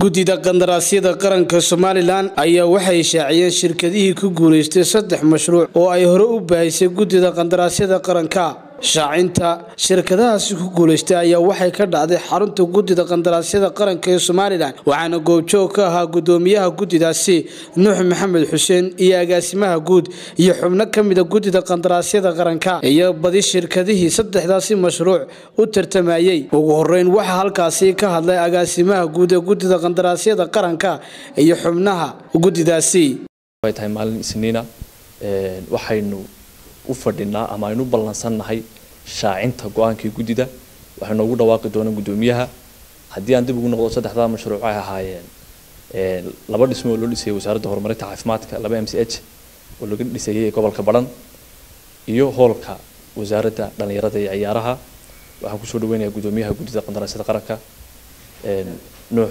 guddida qandaraasyada qaranka somalilan ayaa waxay shaaciyeen shirkadihii ku guulaystay saddex mashruuc oo ay hore u baahisay guddida qandaraasyada qaranka shaacinta shirkadahaasi ku guulaystay ayaa waxay ka dhacday xarunta guddida qandaraasyada qaranka ee somalilan waxaana goobjoog ka ahaa guddoomiyaha guddidaasi nuux maxamed xuseen iyo agaasimaha guud iyo xubno ka mida guddida qandaraasyada qaranka iyo badi shirkadihii saddexdaasi mashruuc u tartamayey ugu horeyn waxaa halkaasi ka hadlay agaasimaha guud ee guddida qandaraasyada qaranka iyo xubnaha guddidaasi way tahay maalin isniina waxaynu u fadhinaa ama aynu u ballansannahay shaacinta go-aankii guddida waxay noogu dhawaaqi doonaa guddoomiyaha haddii aan dib ugu noqdo saddexdaa mashruuc ay ahaayeen laba dhismo oo loo dhisayay wasaaradda horumarinta caafimaadka laba m c h oo laga dhisayay gobolka badhan iyo hoolka wasaaradda dhallinyarada iyo ciyaaraha waxaan kusoo dhaweynayaa guddoomiyaha guddida qandaraasyada qaranka nuux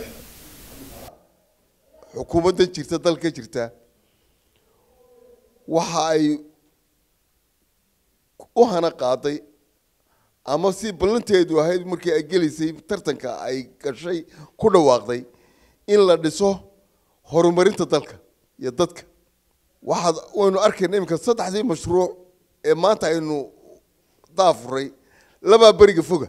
xukuumadda jirta dalka jirta waxa ay u hana qaaday ama si ballanteedu ahayd markii ay gelisay tartanka ay gashay ku dhawaaqday in la dhiso horumarinta dalka iyo dadka waxaad waynu arkayna iminka saddexdii mashruuc ee maanta aynu daafuray labaa beriga foga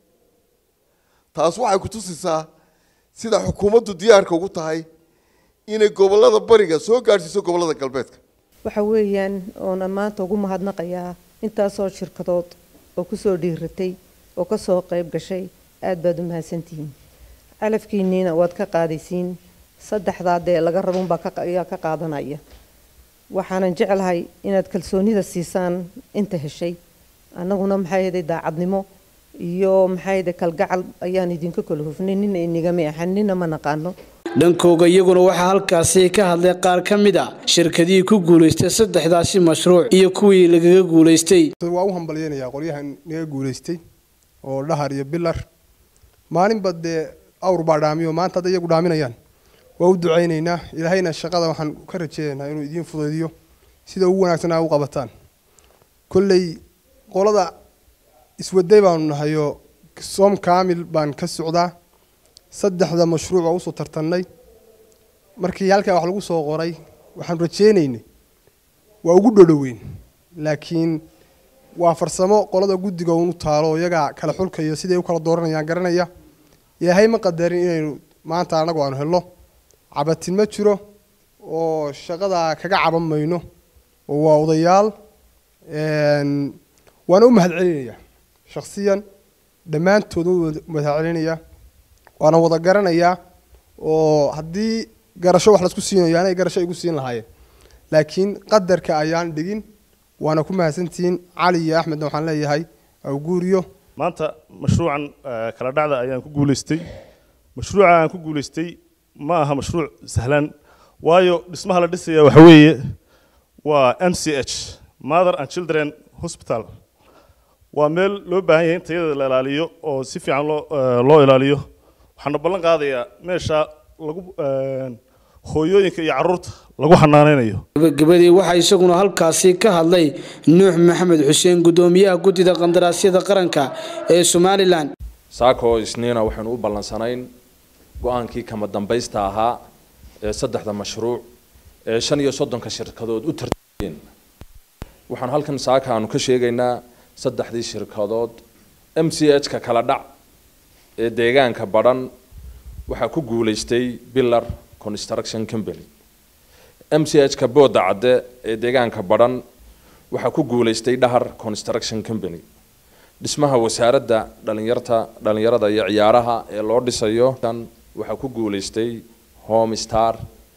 taas waxay ku tusisaa sida xukuumaddu diyaarka ugu tahay inay gobollada bariga soo gaadhsiiso gobollada galbeedka waxa weeyaan oonan maanta ugu mahadnaqayaa intaasoo shirkadood oo kusoo dhiiratay oo kasoo qayb gashay aada baad u mahadsantihiin calafkiiniina waad ka qaadaysiin saddexdaa dee laga rabunbaa ayaa ka qaadanaya waxaanan jeclahay inaad kalsoonida siisaan inta heshay annaguna maxaa yeeday daacadnimo iyo maxaa yeeday kalgacal ayaan idinka kala hufnay nina inigama ahan nina ma naqaano dhankooga iyaguna waxaa halkaasi ka hadlay qaar ka mid a shirkadihii ku guulaystay saddexdaasi mashruuc iyo kuwii lagaga guulaystay waa u hambalyeynayaa qolyahan naga guulaystay oo dhahar iyo bilar maalinba dee awr baa dhaamiyo maanta hadda iyagu dhaaminayaan waa u ducaynaynaa ilaahayna shaqada waxaan ka rajeynaynaa inuu idiin fudaydiyo sida ugu wanaagsan aa u qabataan kolley qolada iswaday baanu nahayoo soom kaamil baan ka socdaa saddexda mashruuc oo usoo tartannay markii halkaa wax lagu soo qoray waxaanu rajeynaynay waa ugu dhodhoweyn laakiin waa farsamo qolada guddiga unu taalo iyagaa kala xulkayo siday u kala dooranayaan garanaya ilaahay ma qadarin inaynu maanta annagu aanu helno cabatin ma jiro oo shaqadaa kaga caban mayno oo waa odayaal waana u mahadcelinayaa shaksiyan dhammaantood u mahadcelinayaa waana wada garanayaa oo haddii garasho wax laisku siinayo anay garasho igu siin lahaayeen laakiin qadarka ayaan dhigin waana ku mahadsantihiin cali iyo axmedna waxaan leeyahay awguuriyo maanta mashruucan kala dhacda ayaan ku guulaystay mashruuca aan ku guulaystay ma aha mashruuc sahlan waayo dhismaha la dhisaya waxa weeye waa m c h mother and children hospital waa meel loo baahan yahay in tayada la ilaaliyo oo si fiican loo loo ilaaliyo waxaana ballan qaadayaa meesha lagu hooyooyinka iyo caruurta lagu xanaaneynayo gabagabadii waxaa isaguna halkaasi ka hadlay nuux maxamed xuseen guddoomiyaha guddida qandaraasyada qaranka ee somalilan saako isniina waxaynu u ballansanayn go-aankii kama dambaysta ahaa ee saddexda mashruuc ee shan iyo soddonka shirkadood u tartameen waxaan halkan saaka aanu ka sheegaynaa saddexdii shirkadood m c h ka kala dhac ee deegaanka badhan waxaa ku guulaystay billar construction company m c h ka booda cadde ee deegaanka badhan waxaa ku guulaystay dhahar construction company dhismaha wasaaradda dhalinyarta dhalinyarada iyo ciyaaraha ee loo dhisayo waxaa ku guulaystay home star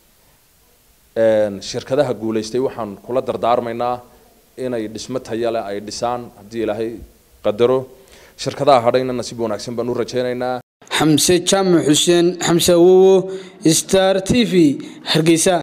shirkadaha guulaystay waxaan kula dardaarmaynaa inay dhismo tayale ay dhisaan haddii ilaahay qadaro shirkadaha hadhayna nasiib wanaagsan baan u rajaynaynaa xamse jaamac xuseen xamse awowo star t v hargeysa